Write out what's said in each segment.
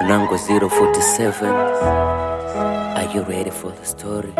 Mnango 047 Are you ready for the story?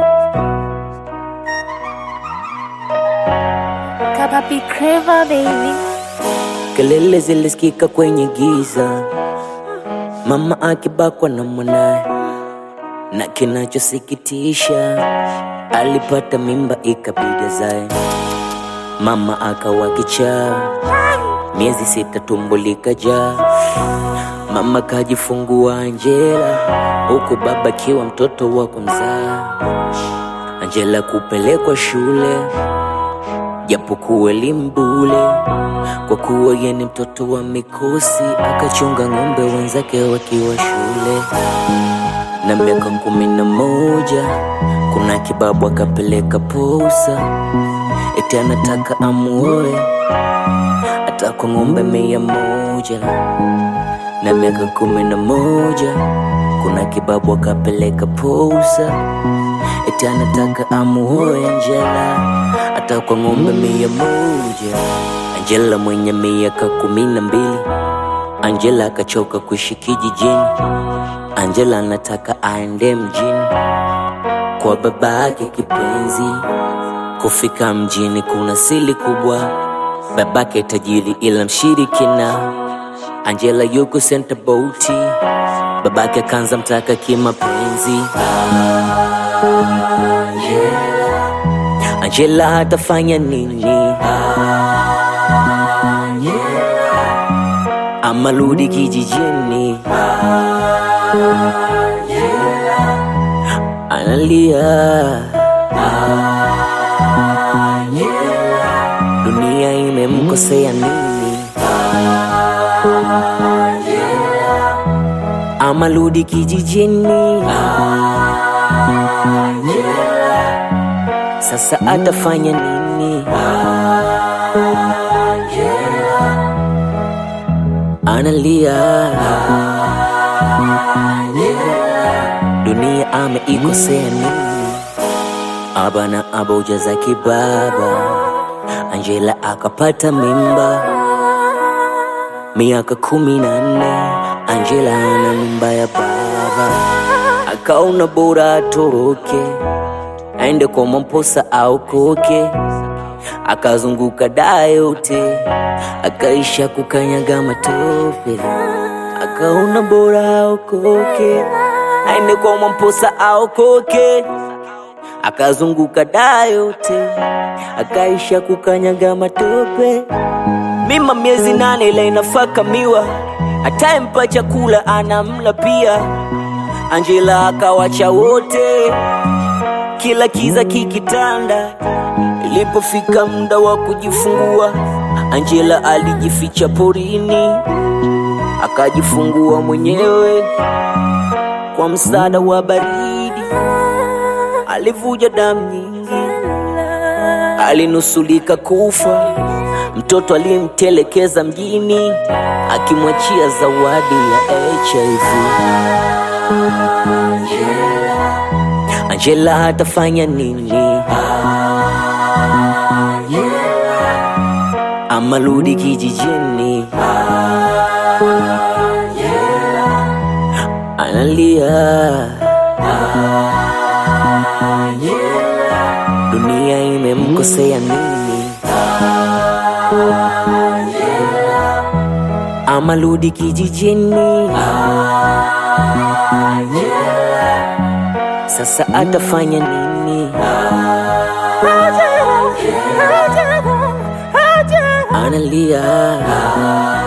Kapapi Creva baby Kelele zilisikika kwenye giza, mama akibakwa na mwanaye, na kinachosikitisha alipata mimba ikabidi azae. Mama akawa kichaa, miezi sita tumbo likajaa. Mama kajifungua Angela, huku baba akiwa mtoto wa kumzaa. Angela kupelekwa shule japokuwa elimu bule, kwa kuwa yeye ni mtoto wa mikosi, akachunga ng'ombe wenzake wakiwa shule. Na miaka kumi na moja kuna kibabu akapeleka posa, eti anataka amuoe hata kwa ng'ombe mia moja. Na miaka kumi na moja kuna kibabu akapeleka posa, eti anataka amuoe Angela hata kwa ng'ombe mia moja. Angela mwenye miaka kumi na mbili, Angela akachoka kuishi kijijini. Angela anataka aende mjini kwa baba yake kipenzi. Kufika mjini kuna siri kubwa, babake tajiri ila mshirikina. Angela yuko senta boti, babake kanza mtaka kimapenzi. Angela atafanya nini? Ama rudi kijijini? Analia, dunia imemkosea nini? Ama rudi kijijini? Sasa atafanya nini? Analia, dunia ameikosea nini? Aba na aboja za kibaba, Angela akapata mimba miaka kumi na nne. Angela ana mimba ya baba, akaona bora atoroke aende kwa Mwamposa au koke, akazunguka daa yote, akaisha kukanyaga matope, akaona bora aokoke, aende kwa Mwamposa au koke, akazunguka daa yote, akaisha kukanyaga matope. Mima miezi nane ila inafaka miwa, atayempa chakula anamla pia. Angela akawacha wote kila kiza kikitanda. Ilipofika muda wa kujifungua, Angela alijificha porini, akajifungua mwenyewe kwa msaada wa baridi. Alivuja damu nyingi, alinusulika kufa. Mtoto alimtelekeza mjini, akimwachia zawadi ya HIV. Angela atafanya nini? Ama rudi kijijini? Analia, dunia imemkosea nini? Ama rudi kijijini? Sasa atafanya nini? Analia,